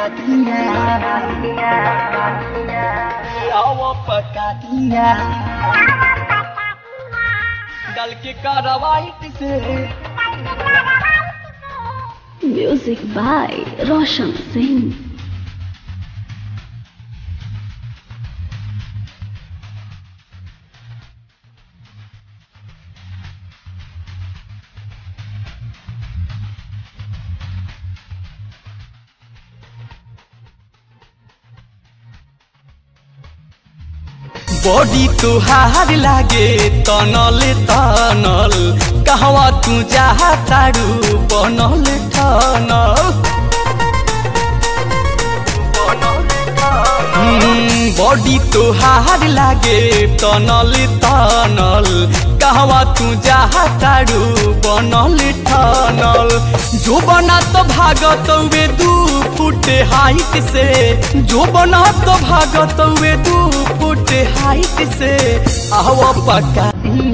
pecadinha. Alma pecadinha. डल के कार्रवाई से Music by Roshan Singh. Body तुहार लागे तनल तनल कहवा तू जहा तारू बनल ठनल हम्म, बॉडी तुहार लागे तनल तनल कहवा तू जहा तारू बनल ठनल जो बना तो भागत वे दू फुट हाइट से जो बना तो भागत वे दू फुट हाइट से आवा पका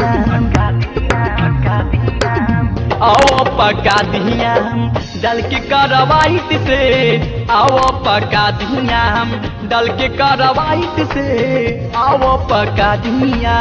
आओ पका दिया डल के करवाइट से आओ पका दिया डल के करवाइट से आओ पका दिया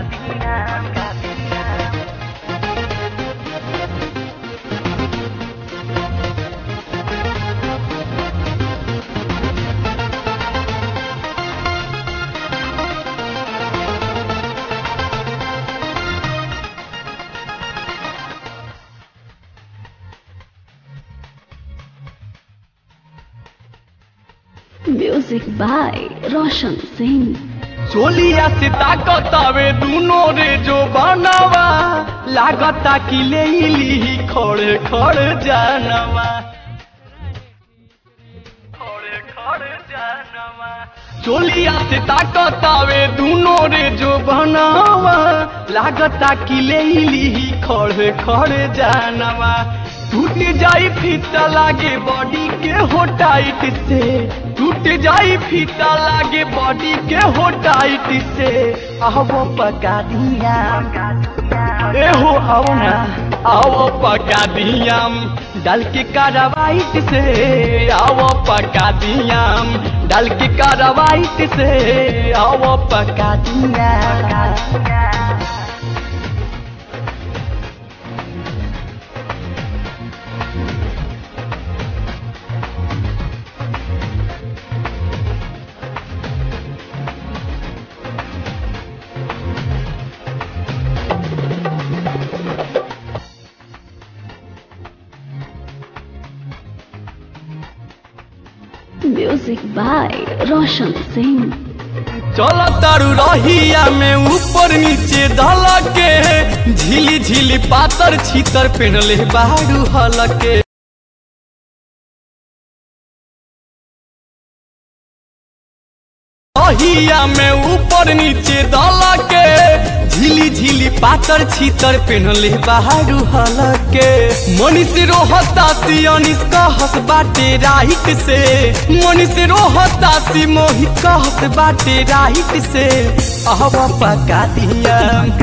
Music by Roshan Singh. चोलिया से ताकतावे दूनो रे जो बनावा लागता कि ले ली खड़े खड़े जानवा खड़े खड़े जानवा चोलिया से ताकतावे दूनो रे जो बनावा लागता कि ले ली खड़े खड़े जानवा टूट जाई फीता लागे बॉडी के हो टाइट से टूट जाई फीता लागे बॉडी के हो टाइट से आवो पका दिया ए हो आओ ना आओ पका दिया डल के कार्रवाइट से आओ पका दिया डल के कार्रवाइट से आओ पका दिया Music by Roshan Singh. चल तारू रहिया में ऊपर नीचे धल के झिली झिली पातर छीतर पेनले बारू हलके रहिया में ऊपर नीचे धल के झिली झिली पातर छीतर पेनले बारू हलके मनीष रोहता सी अनिस कहस बाटे राइट से मनीष रोहता सी मोहित कहस बाटे राइट से अब पका दिया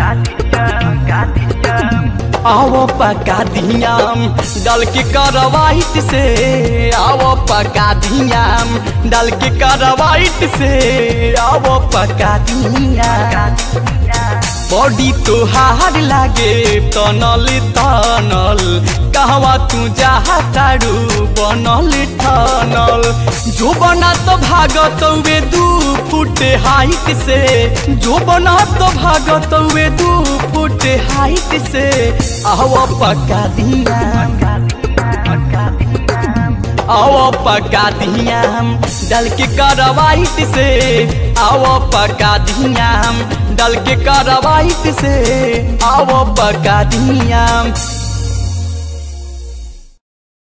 आओ पका दियाम डल के करवाइट से आओ पका दियाम डल के करवाइट से आओ पका दिया बॉडी तोहार लागे तनल तनल कहवा तू जहा तारू बनल ठनल जो बना तो भागत वे दू फुट हाइट से जो बना तो भागत वे दू फुट हाइट से आवा पका दिया आओ पका दिया डल के करवाइट से आओ पका दिया डल के करवाइट से आओ पका दिया